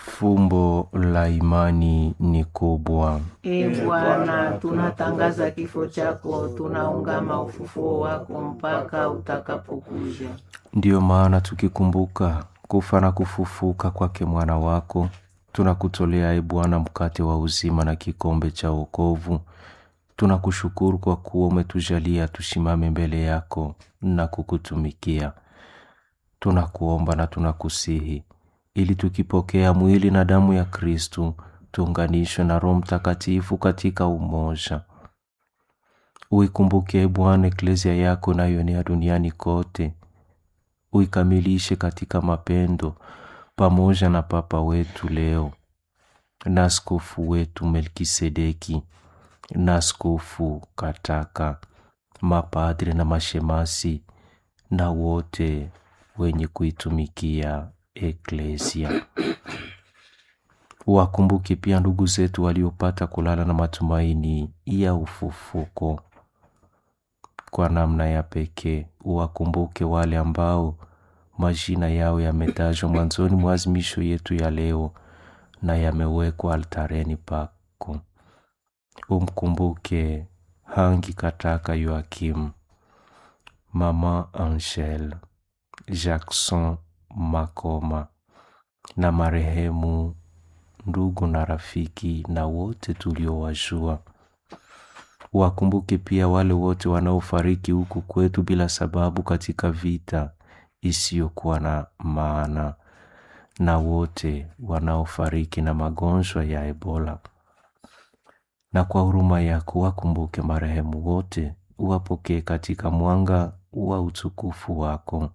Fumbo la imani ni kubwa. E Bwana, tunatangaza kifo chako, tunaungama ufufuo wako mpaka utakapokuja. Ndiyo maana tukikumbuka kufa na kufufuka kwake mwana wako, tunakutolea e Bwana mkate wa uzima na kikombe cha wokovu. Tunakushukuru kwa kuwa umetujalia tusimame mbele yako na kukutumikia. Tunakuomba na tunakusihi ili tukipokea mwili na damu ya Kristu tuunganishwe na Roho Mtakatifu katika umoja. Uikumbuke e Bwana eklezia yako inayoenea duniani kote, uikamilishe katika mapendo, pamoja na Papa wetu leo na askofu wetu Melkisedeki na askofu Kataka, mapadre na mashemasi na wote wenye kuitumikia eklesia. Wakumbuke pia ndugu zetu waliopata kulala na matumaini ya ufufuko. Kwa namna ya pekee, uwakumbuke wale ambao majina yao yametajwa mwanzoni mwa azimisho yetu ya leo na yamewekwa altareni pako. Umkumbuke Hangi Kataka Yoakim, Mama Angel, Jackson Makoma na marehemu ndugu na rafiki na wote tuliowajua. Wakumbuke pia wale wote wanaofariki huku kwetu bila sababu katika vita isiyokuwa na maana na wote wanaofariki na magonjwa ya Ebola. Na kwa huruma yako wakumbuke marehemu wote, uwapokee katika mwanga wa utukufu wako.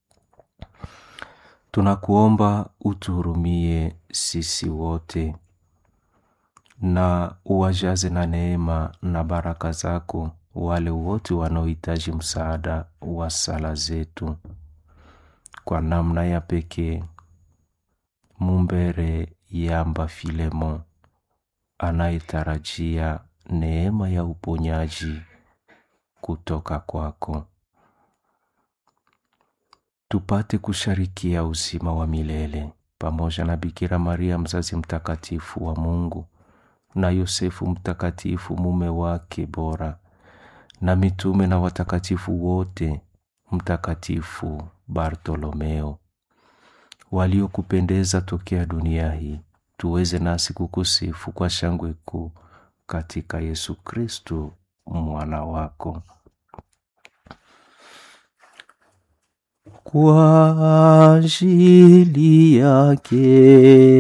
Tunakuomba utuhurumie sisi wote na uwajaze na neema na baraka zako wale wote wanaohitaji msaada wa sala zetu. Kwa namna ya pekee, Mumbere Yamba Filemon anayetarajia neema ya uponyaji kutoka kwako, tupate kusharikia uzima wa milele pamoja na Bikira Maria mzazi mtakatifu wa Mungu na Yosefu mtakatifu mume wake bora na mitume na watakatifu wote, Mtakatifu Bartolomeo waliokupendeza tokea dunia hii, tuweze nasi kukusifu kwa shangwe kuu katika Yesu Kristu mwana wako. Kwa ajili yake